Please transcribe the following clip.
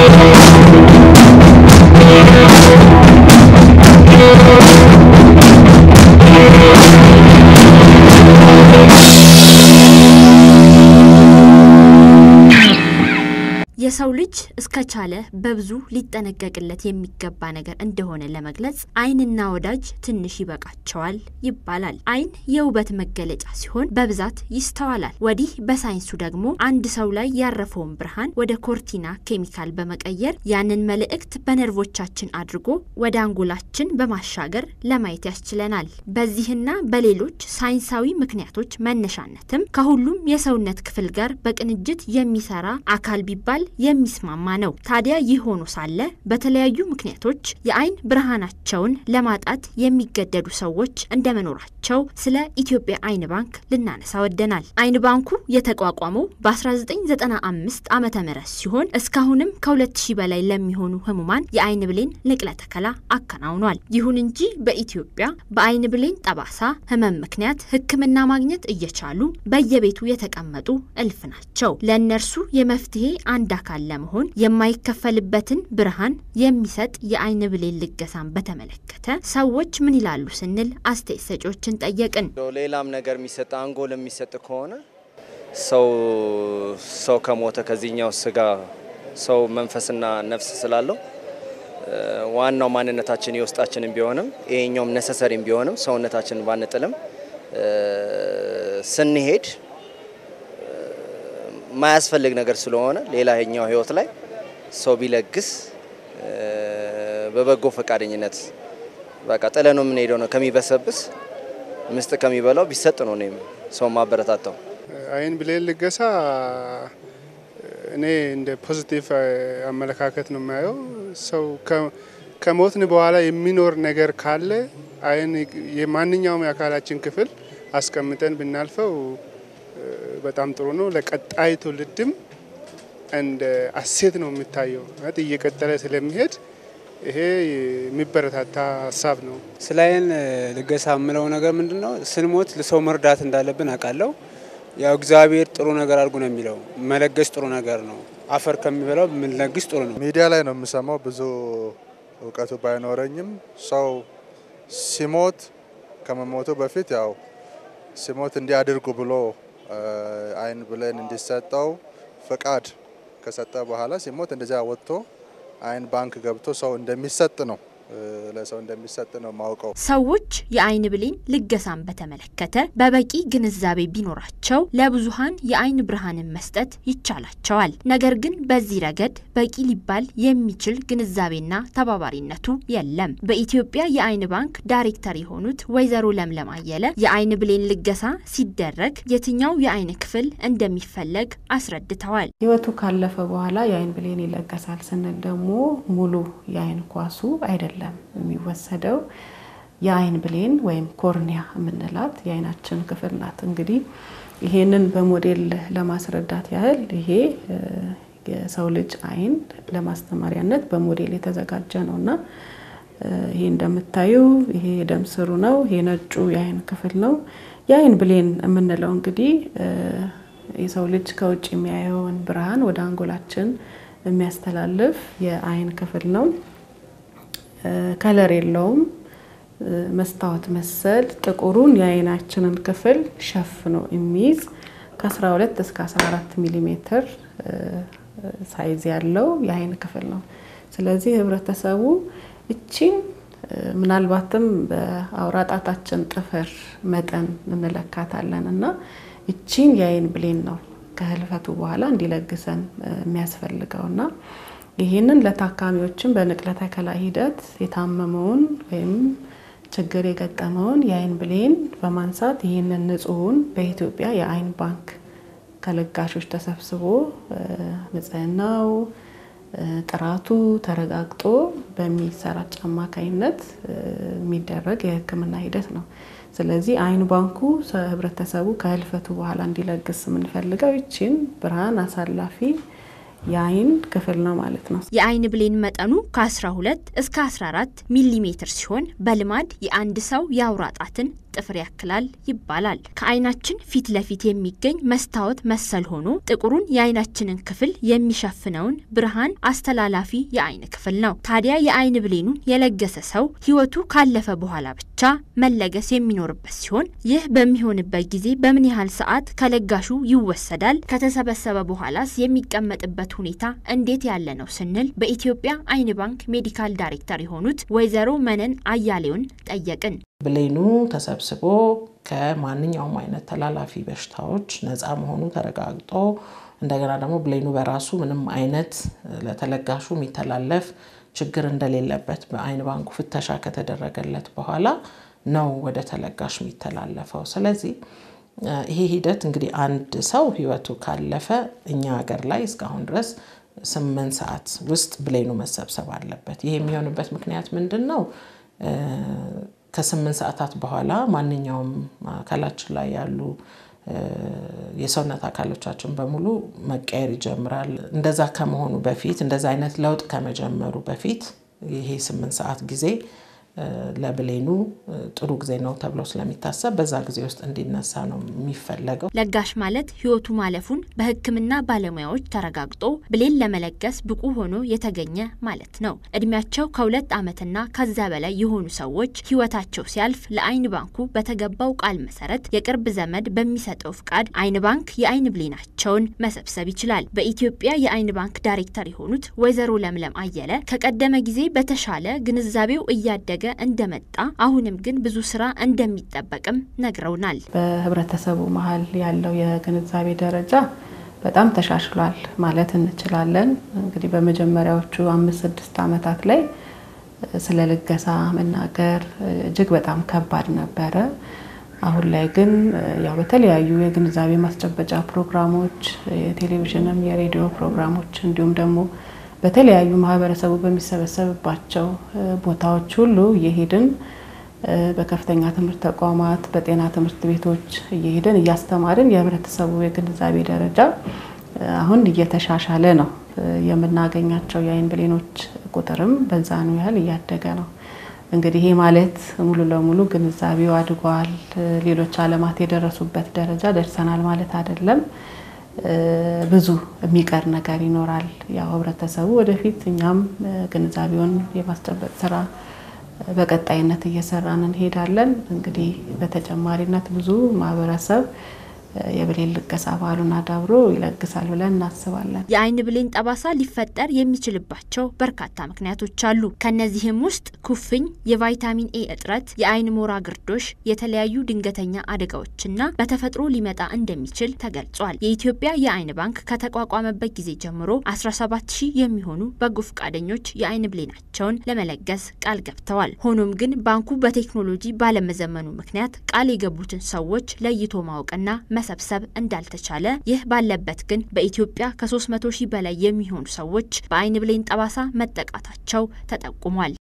የሰው ልጅ እስከቻለ በብዙ ሊጠነቀቅለት የሚገባ ነገር እንደሆነ ለመግለጽ ዓይንና ወዳጅ ትንሽ ይበቃቸዋል ይባላል። ዓይን የውበት መገለጫ ሲሆን በብዛት ይስተዋላል። ወዲህ በሳይንሱ ደግሞ አንድ ሰው ላይ ያረፈውን ብርሃን ወደ ኮርቲና ኬሚካል በመቀየር ያንን መልእክት በነርቮቻችን አድርጎ ወደ አንጎላችን በማሻገር ለማየት ያስችለናል። በዚህና በሌሎች ሳይንሳዊ ምክንያቶች መነሻነትም ከሁሉም የሰውነት ክፍል ጋር በቅንጅት የሚሰራ አካል ቢባል የሚስማማ ነው። ታዲያ ይህ ሆኖ ሳለ በተለያዩ ምክንያቶች የዓይን ብርሃናቸውን ለማጣት የሚገደዱ ሰዎች እንደመኖራቸው ስለ ኢትዮጵያ ዓይን ባንክ ልናነሳ ወደናል። ዓይን ባንኩ የተቋቋመው በ1995 ዓመተ ምህረት ሲሆን እስካሁንም ከ2000 በላይ ለሚሆኑ ህሙማን የዓይን ብሌን ንቅለ ተከላ አከናውኗል። ይሁን እንጂ በኢትዮጵያ በዓይን ብሌን ጠባሳ ህመም ምክንያት ሕክምና ማግኘት እየቻሉ በየቤቱ የተቀመጡ እልፍ ናቸው። ለእነርሱ የመፍትሄ አንድ አካል ለመሆን የማይከፈልበትን ብርሃን የሚሰጥ የዓይን ብሌን ልገሳን በተመለከተ ሰዎች ምን ይላሉ ስንል አስተያየት ሰጪዎችን ጠየቅን። ሌላም ነገር የሚሰጥ አንጎል የሚሰጥ ከሆነ ሰው ሰው ከሞተ ከዚህኛው ስጋ ሰው መንፈስና ነፍስ ስላለው ዋናው ማንነታችን የውስጣችንን ቢሆንም ይሄኛውም ነሰሰሪም ቢሆንም ሰውነታችንን ባንጥልም ስንሄድ ማያስፈልግ ነገር ስለሆነ ሌላኛው ህይወት ላይ ሰው ቢለግስ በበጎ ፈቃደኝነት በቃ ጥለ ነው የምንሄደው ነው ከሚበሰብስ ምስጥ ከሚበላው ቢሰጥ ነው እኔም ሰው ማበረታታው። ዓይን ብሌን ልገሳ እኔ እንደ ፖዚቲቭ አመለካከት ነው የማየው። ሰው ከሞትን በኋላ የሚኖር ነገር ካለ ዓይን የማንኛውም የአካላችን ክፍል አስቀምጠን ብናልፈው በጣም ጥሩ ነው። ለቀጣይ ትውልድም እንደ አሴት ነው የሚታየው ማለት እየቀጠለ ስለሚሄድ ይሄ የሚበረታታ ሀሳብ ነው። ስለ ዓይን ልገሳ የምለው ነገር ምንድን ነው? ስንሞት ለሰው መርዳት እንዳለብን አውቃለሁ። ያው እግዚአብሔር ጥሩ ነገር አድርጉ ነው የሚለው። መለገስ ጥሩ ነገር ነው። አፈር ከሚበላው ምንለግስ ጥሩ ነው። ሚዲያ ላይ ነው የምሰማው። ብዙ እውቀቱ ባይኖረኝም ሰው ሲሞት ከመሞቱ በፊት ያው ሲሞት እንዲያድርጉ ብሎ ዓይን ብሌን እንዲሰጠው ፍቃድ ከሰጠ በኋላ ሲሞት እንደዚያ ወጥቶ ዓይን ባንክ ገብቶ ሰው እንደሚሰጥ ነው ለሰው እንደሚሰጥ ነው ማውቀው። ሰዎች የዓይን ብሌን ልገሳን በተመለከተ በበቂ ግንዛቤ ቢኖራቸው ለብዙሃን የዓይን ብርሃንን መስጠት ይቻላቸዋል። ነገር ግን በዚህ ረገድ በቂ ሊባል የሚችል ግንዛቤና ተባባሪነቱ የለም። በኢትዮጵያ የዓይን ባንክ ዳይሬክተር የሆኑት ወይዘሮ ለምለም አየለ የዓይን ብሌን ልገሳ ሲደረግ የትኛው የዓይን ክፍል እንደሚፈለግ አስረድተዋል። ሕይወቱ ካለፈ በኋላ የዓይን ብሌን ይለገሳል ስንል ደግሞ ሙሉ የዓይን ኳሱ አይደለም የሚወሰደው የዓይን ብሌን ወይም ኮርኒያ የምንላት የዓይናችን ክፍል ናት። እንግዲህ ይሄንን በሞዴል ለማስረዳት ያህል ይሄ የሰው ልጅ ዓይን ለማስተማሪያነት በሞዴል የተዘጋጀ ነው እና ይሄ እንደምታዩ ይሄ የደም ስሩ ነው። ይሄ ነጩ የዓይን ክፍል ነው። የዓይን ብሌን የምንለው እንግዲህ የሰው ልጅ ከውጭ የሚያየውን ብርሃን ወደ አንጎላችን የሚያስተላልፍ የዓይን ክፍል ነው። ከለር የለውም። መስታወት መሰል ጥቁሩን የዓይናችንን ክፍል ሸፍኖ የሚይዝ ከ12 እስከ 14 ሚሊ ሜትር ሳይዝ ያለው የዓይን ክፍል ነው። ስለዚህ ህብረተሰቡ እቺን ምናልባትም በአውራ ጣታችን ጥፍር መጠን እንለካታለን እና እቺን የዓይን ብሌን ነው ከህልፈቱ በኋላ እንዲለግሰን የሚያስፈልገው እና ይህንን ለታካሚዎችን በንቅለ ተከላ ሂደት የታመመውን ወይም ችግር የገጠመውን የዓይን ብሌን በማንሳት ይህንን ንጹሑን በኢትዮጵያ የዓይን ባንክ ከለጋሾች ተሰብስቦ ንጽህናው፣ ጥራቱ ተረጋግጦ በሚሰራጭ አማካኝነት የሚደረግ የሕክምና ሂደት ነው። ስለዚህ ዓይን ባንኩ ህብረተሰቡ ከህልፈቱ በኋላ እንዲለግስ የምንፈልገው ይችን ብርሃን አሳላፊ የዓይን ክፍል ነው ማለት ነው። የዓይን ብሌን መጠኑ ከ12 እስከ 14 ሚሊ ሜትር ሲሆን በልማድ የአንድ ሰው የአውራ ጣትን ጥፍር ያክላል ይባላል። ከዓይናችን ፊት ለፊት የሚገኝ መስታወት መሰል ሆኖ ጥቁሩን የዓይናችንን ክፍል የሚሸፍነውን ብርሃን አስተላላፊ የዓይን ክፍል ነው። ታዲያ የዓይን ብሌኑን የለገሰ ሰው ሕይወቱ ካለፈ በኋላ ብቻ መለገስ የሚኖርበት ሲሆን ይህ በሚሆንበት ጊዜ በምን ያህል ሰዓት ከለጋሹ ይወሰዳል? ከተሰበሰበ በኋላስ የሚቀመጥበት ሁኔታ እንዴት ያለ ነው ስንል በኢትዮጵያ ዓይን ባንክ ሜዲካል ዳይሬክተር የሆኑት ወይዘሮ መነን አያሌውን ጠየቅን። ብሌኑ ተሰብስቦ ከማንኛውም አይነት ተላላፊ በሽታዎች ነፃ መሆኑ ተረጋግጦ እንደገና ደግሞ ብሌኑ በራሱ ምንም አይነት ለተለጋሹ የሚተላለፍ ችግር እንደሌለበት በዓይን ባንኩ ፍተሻ ከተደረገለት በኋላ ነው ወደ ተለጋሽ የሚተላለፈው። ስለዚህ ይሄ ሂደት እንግዲህ አንድ ሰው ህይወቱ ካለፈ እኛ ሀገር ላይ እስካሁን ድረስ ስምንት ሰዓት ውስጥ ብሌኑ መሰብሰብ አለበት። ይሄ የሚሆንበት ምክንያት ምንድን ነው? ከስምንት ሰዓታት በኋላ ማንኛውም አካላችን ላይ ያሉ የሰውነት አካሎቻችን በሙሉ መቀየር ይጀምራል። እንደዛ ከመሆኑ በፊት እንደዛ አይነት ለውጥ ከመጀመሩ በፊት ይሄ ስምንት ሰዓት ጊዜ ለብሌኑ ጥሩ ጊዜ ነው ተብሎ ስለሚታሰብ በዛ ጊዜ ውስጥ እንዲነሳ ነው የሚፈለገው። ለጋሽ ማለት ህይወቱ ማለፉን በሕክምና ባለሙያዎች ተረጋግጦ ብሌን ለመለገስ ብቁ ሆኖ የተገኘ ማለት ነው። እድሜያቸው ከሁለት ዓመትና ከዛ በላይ የሆኑ ሰዎች ህይወታቸው ሲያልፍ ለዓይን ባንኩ በተገባው ቃል መሰረት የቅርብ ዘመድ በሚሰጠው ፍቃድ ዓይን ባንክ የዓይን ብሌናቸውን መሰብሰብ ይችላል። በኢትዮጵያ የዓይን ባንክ ዳይሬክተር የሆኑት ወይዘሮ ለምለም አየለ ከቀደመ ጊዜ በተሻለ ግንዛቤው እያደገ እንደመጣ አሁንም ግን ብዙ ስራ እንደሚጠበቅም ነግረውናል። በህብረተሰቡ መሀል ያለው የግንዛቤ ደረጃ በጣም ተሻሽሏል ማለት እንችላለን። እንግዲህ በመጀመሪያዎቹ አምስት ስድስት ዓመታት ላይ ስለ ልገሳ መናገር እጅግ በጣም ከባድ ነበረ። አሁን ላይ ግን ያው በተለያዩ የግንዛቤ ማስጨበጫ ፕሮግራሞች፣ የቴሌቪዥንም የሬዲዮ ፕሮግራሞች እንዲሁም ደግሞ በተለያዩ ማህበረሰቡ በሚሰበሰብባቸው ቦታዎች ሁሉ እየሄድን በከፍተኛ ትምህርት ተቋማት፣ በጤና ትምህርት ቤቶች እየሄድን እያስተማርን የህብረተሰቡ የግንዛቤ ደረጃ አሁን እየተሻሻለ ነው። የምናገኛቸው የዓይን ብሌኖች ቁጥርም በዛኑ ያህል እያደገ ነው። እንግዲህ ይሄ ማለት ሙሉ ለሙሉ ግንዛቤው አድጓል፣ ሌሎች ዓለማት የደረሱበት ደረጃ ደርሰናል ማለት አይደለም። ብዙ የሚቀር ነገር ይኖራል። ያው ህብረተሰቡ ወደፊት እኛም ግንዛቤውን የማስጨበጥ ስራ በቀጣይነት እየሰራን እንሄዳለን። እንግዲህ በተጨማሪነት ብዙ ማህበረሰብ የብሌን ልገሳ ባህሉን አዳብሮ ይለግሳል ብለን እናስባለን። የዓይን ብሌን ጠባሳ ሊፈጠር የሚችልባቸው በርካታ ምክንያቶች አሉ። ከነዚህም ውስጥ ኩፍኝ፣ የቫይታሚን ኤ እጥረት፣ የዓይን ሞራ ግርዶሽ፣ የተለያዩ ድንገተኛ አደጋዎችና በተፈጥሮ ሊመጣ እንደሚችል ተገልጿል። የኢትዮጵያ የዓይን ባንክ ከተቋቋመበት ጊዜ ጀምሮ 17 ሺህ የሚሆኑ በጎ ፈቃደኞች የዓይን ብሌናቸውን ለመለገስ ቃል ገብተዋል። ሆኖም ግን ባንኩ በቴክኖሎጂ ባለመዘመኑ ምክንያት ቃል የገቡትን ሰዎች ለይቶ ማወቅና መሰብሰብ እንዳልተቻለ፣ ይህ ባለበት ግን በኢትዮጵያ ከ300 ሺህ በላይ የሚሆኑ ሰዎች በዓይን ብሌን ጠባሳ መጠቃታቸው ተጠቁሟል።